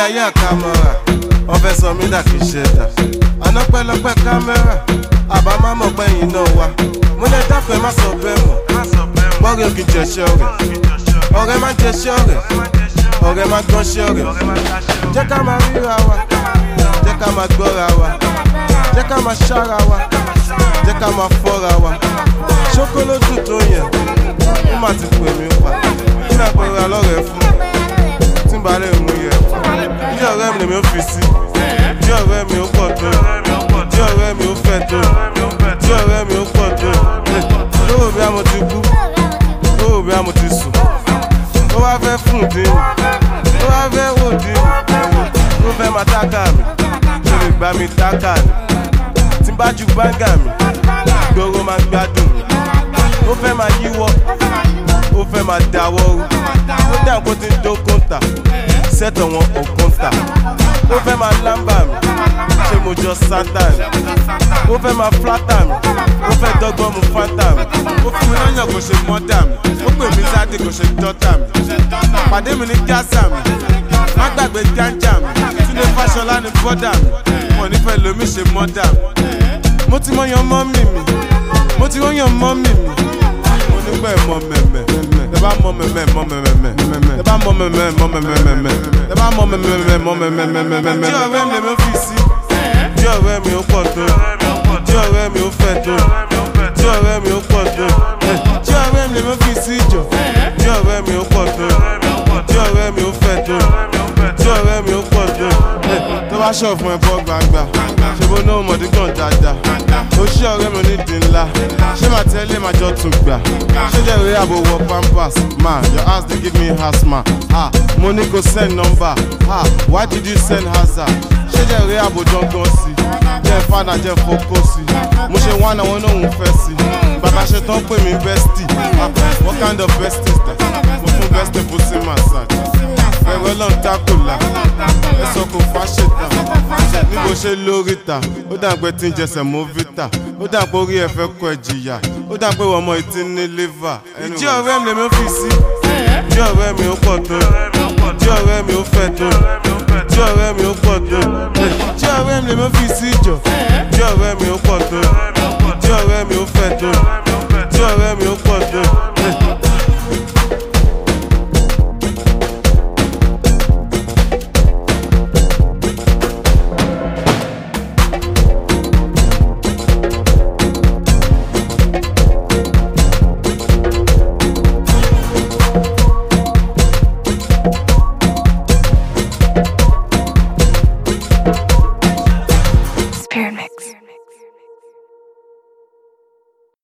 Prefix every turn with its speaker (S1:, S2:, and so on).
S1: ayé àkàmọ́ra wọ́n fẹ́ sọ mí dà kí ṣe dà àná pẹ́lọpẹ́ kámẹ́rà àbá má mọ̀ pẹ́yìn náà wá mo lè dáfẹ́ má sọ bẹ́ẹ̀ mọ̀ bọ́ọ̀rẹ́ òkè jẹ̀ṣẹ́ ọ̀rẹ́ ọ̀rẹ́ má jẹ̀ṣẹ́ ọ̀rẹ́ ọ̀rẹ́ má gbọ́nṣẹ́ ọ̀rẹ́ jẹ́ ká máa ríra wa jẹ́ ká máa gbọ́ra wa jẹ́ ká máa ṣára wa jẹ́ ká máa fọ́ra wa ṣókólódù tó yẹn ó má ti pè mí pa kí náà pẹ̀lú alọ́rẹ̀ fún tí n bá lè mú yẹ bí ọ̀rẹ́ mi lèmi ó fi sí bí ọ̀rẹ́ mi ó pọ̀ tó bí ọ̀rẹ́ mi ó fẹ́ tó bí ọ̀rẹ́ mi ó pọ̀ tó lówó bí a mo ti kú lówó bí a mo ti sùn ó wá fẹ́ fún dín ó wá fẹ́ wò dín ó fẹ́ máa tákà mi ṣe lè gbá mi tákà ni tí n bá ju báńgà mi gbòòrò máa gbádùn mi ó fẹ́ máa yíwọ́ ó fẹ́ máa dáwọ́ rú ó dà kó ti ń dó kóńtà sẹ́tọ̀ wọn ò kóńtà ó fẹ́ máa lámbà mi ṣé mo jọ sátán ó fẹ́ máa flátà mi ó fẹ́ dọ́gbọ́n mu fátà mi ó fún mi lọ́yàn kò ṣe mọ́tà mi ó pè mí sáde kò ṣe dọ́tà mi pàdé mi ní gásà mi má gbàgbé gánjà mi túnde fáṣọlá ní bọ́dà mi wọn nífẹ̀ẹ́ lomi ṣe mọ́dà mi mo ti mọ yan mọ́mì mi mo ti wọ́n yan mọ́mì mi mo nígbà ẹ̀ mọ mẹ̀mẹ̀ tẹ bá mọ mẹ̀mẹ̀ mọ mẹ̀mẹ̀ tẹ bá mọ mẹ̀mẹ̀ mọ mẹ̀mẹ̀ tẹ bá mọ mẹ̀mẹ̀ mọ mẹ̀mẹ̀. tí ọ̀rẹ́ mi lè mi fi sí tí ọ̀rẹ́ mi ó pọ̀ tó tí ọ̀rẹ́ mi ó fẹ́ tó tí ọ̀rẹ́ mi ó pọ̀ tó tí ọ̀rẹ́ mi lè mi fi sí jọ tí ọ̀rẹ́ mi ó pọ̀ tó tí ọ̀rẹ́ mi ó fẹ́ tó tí ọ̀rẹ́ mi ó pọ̀ tó tó bá ṣọ̀ fún ẹ bọ́ gbangba ṣe bó náà mọ̀dí gan dáadáa ó ṣí ọ̀rẹ́ mi onídìí ńlá ṣé màá tẹ́lẹ̀ máa jọ tún gbà ṣé jẹ́ ìwé àbò wọ pampers ma your house dey give me asthma ah mo ní kò send number ah why did you send hazard ṣé jẹ́ ìwé àbò dangan sí jẹ́ fada jẹ́ fokó sí mo ṣe wá náà wọn náà ń fẹ́ sí bàbá ṣe tán pè mí bestie ah what kind of bestie is that mo fún bestie pussy massage ẹ̀rọ lọ́n dákòlá ẹ̀sọ́ kò fáṣetà níbo ṣe lórí ta ó dà pé tí ń jẹsẹ̀ mọ́ vita ó dà pé orí ẹ̀ fẹ́ kọ ẹ̀ jìyà ó dà pé ọmọ ìtí ní liver. ìjí ọ̀rẹ́ mi lèmi fi sí ìjí ọ̀rẹ́ mi ó pọ̀ tó ìjí ọ̀rẹ́ mi ó fẹ́ tó ìjí ọ̀rẹ́ mi ó pọ̀ tó ìjí ọ̀rẹ́ mi lèmi fi sí ìjọ ìjí ọ̀rẹ́ mi ó pọ̀ tó ìjí ọ̀rẹ́ mi ó fẹ́ tó